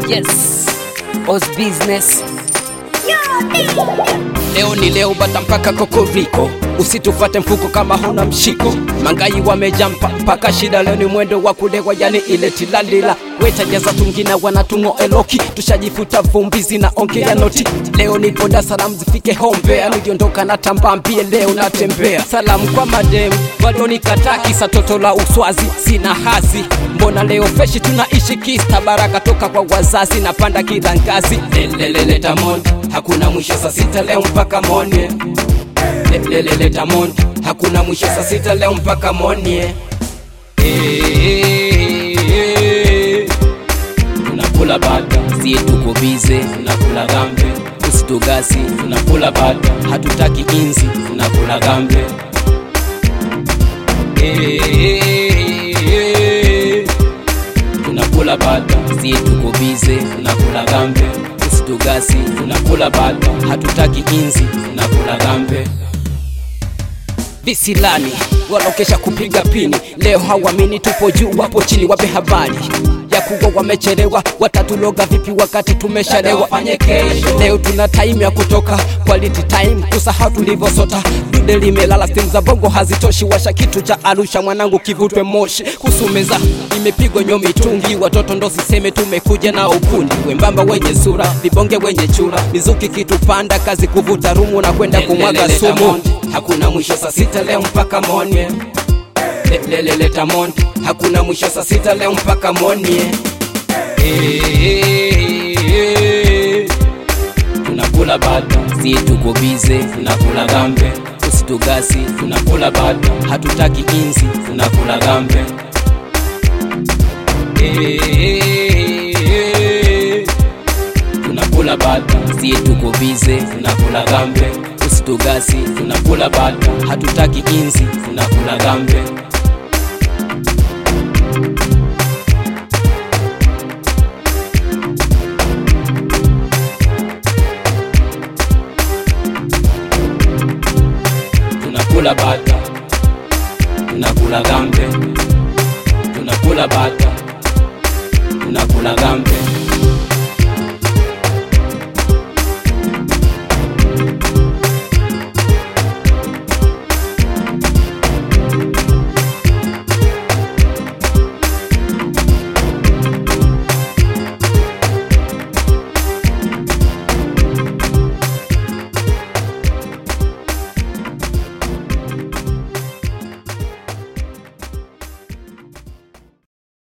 Yes, Oz Business. Leo ni leo bata mpaka kokoriko, usitufate mfuko kama huna mshiko. Mangai wamejampa mpaka shida, leo ni mwendo wa kulewa, yani ile tilalila wetajaza tungina wanatungo eloki, tushajifuta vumbi zinaongea noti. Leo nipo Dar es Salaam zifike hombe, niliondoka na tambambie, leo natembea. Salamu kwa madem walionikataa kisa toto la uswazi, sina hazi. Mbona leo freshi tunaishi kista, baraka toka kwa wazazi, napanda kila ngazi. Lelelele tamon, hakuna mwisho saa sita leo mpaka mone. Lelelele tamon, hakuna mwisho saa sita leo mpaka mone. Eh, tunakula bata, sie tuko bize, tunakula gambe, usitugasi, tunakula bata, hatutaki inzi, tunakula gambe. Eh, tunakula bata, sie tuko bize, tunakula gambe, usitugasi, tunakula bata, hatutaki inzi, tunakula gambe visilani walokesha kupiga pini, leo hawamini tupo juu, wapo chini, wape habari ya kuwa wamechelewa, watatuloga vipi wakati tumeshalewa? Leo tuna time ya kutoka quality time, kusahau tulivyosota. Dude limelala, simu za bongo hazitoshi, washa kitu cha Arusha mwanangu, kivutwe moshi. Kusumeza imepigwa nyo mitungi, watoto ndo siseme, tumekuja na ukundi wembamba, wenye sura vibonge, wenye chura, mizuki kitupanda, kazi kuvuta rumu na kwenda kumwaga sumu. Hakuna mwisho saa sita leo mpaka monie lelele tamon hakuna mwisho saa sita leo mpaka monie Eh, tunakula bata si tuko bize tunakula gambe usitugasi tunakula bata hatutaki inzi tunakula gambe Eh, tunakula bata si tuko bize tunakula gambe usitugasi tunakula bata hatutaki inzi tunakula gambe tunakula bata tunakula gambe tunakula bata tunakula gambe